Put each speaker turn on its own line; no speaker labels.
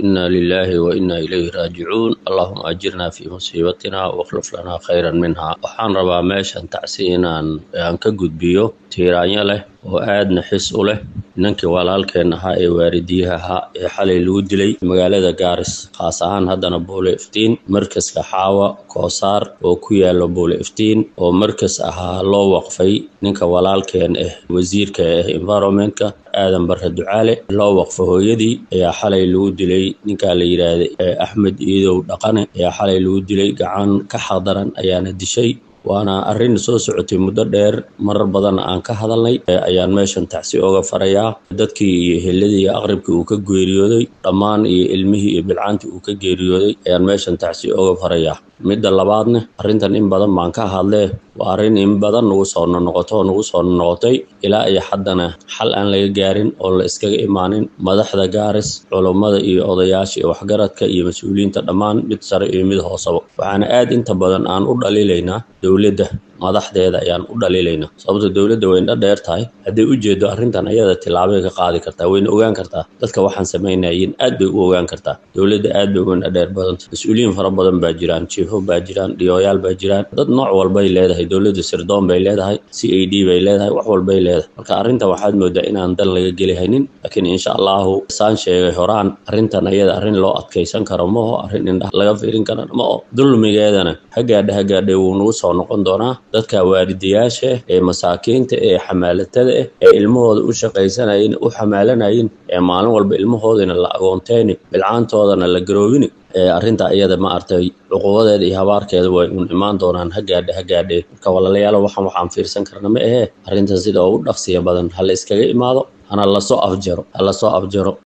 إنا لله وإنا إليه راجعون اللهم أجرنا في مصيبتنا واخلف لنا خيرا منها waxaan rabaa meeshan tacsi inaan aan ka gudbiyo tiiraanyo leh oo aadna xis u leh ninkii walaalkeen ahaa ee waaridiyaha ahaa ee xalay lagu dilay magaalada gaaris khaas ahaan haddana buule iftiin markaska xaawa koosaar oo ku yaalo buule iftiin oo markas ahaa loo waqfay ninka walaalkeen ah wasiirka ah environmentka aadan barre ducaale loo waqfo hooyadii ayaa xalay lagu dilay ninkaa la yidhaahday axmed iidow dhaqane ayaa xalay lagu dilay gacan ka xaqdaran ayaana dishay waana arrin soo socotay muddo dheer marar badan aan ka hadalnay ayaan meeshan tacsi oga farayaa dadkii iyo heladii iyo aqribkii uu ka geeriyooday dhammaan iyo ilmihii iyo bilcaantii uu ka geeriyooday ayaan meeshan tacsi oga farayaa midda labaadna arrintan in badan baan ka hadlee waa arrin in badan nagu soo nonoqoto nagu soo nonoqotay ilaa iyo haddana xal aan laga gaarin oo la iskaga imaanin madaxda gaaris culummada iyo odayaasha iyo waxgaradka iyo mas-uuliyiinta dhammaan mid sare iyo mid hoosaba waxaana aad inta badan aan u dhaliilaynaa dowladda madaxdeeda ayaan u dhaliilaynaa sababto dowladda wayna dheer tahay hadday u jeedo arrintan ayada tillaabay ka qaadi kartaa wayna ogaan kartaa dadka waxaan samaynayin aad bay u ogaan kartaa dowladda aad bay wayna dheer badanta mas-uuliyiin fara badan baa jiraan jiifo baa jiraan dhiyooyaal baa jiraan dad nooc walbay leedahay dowladda sirdoon bay leedahay c a d bay leedahay wax walbay leedahay marka arrintan waxaad moodaa inaan dal laga geli haynin laakiin insha allahu saan sheegay horaan arrintan ayada arrin loo adkaysan karo maho arrin indhaha laga fiirin kara ma o dulmigeedana hagaadha hagaadhe wuu nagu soo noqon doonaa dadka waalidayaasha ee masaakiinta ee xamaalatada ah ee ilmahooda u shaqaysanayin u xamaalanayin ee maalin walba ilmahoodana la agoonteyni bilcaantoodana la garoobini arrinta iyada ma artay cuqubadeeda iyo habaarkeeda way un imaan doonaan hagaadhe hagaadhe marka walaalayaal waxaan waxaan fiirsan karna ma ahee arrintan sida ugu dhaqsiya badan ha la iskaga imaado hana lasoo afjaro ha lasoo afjaro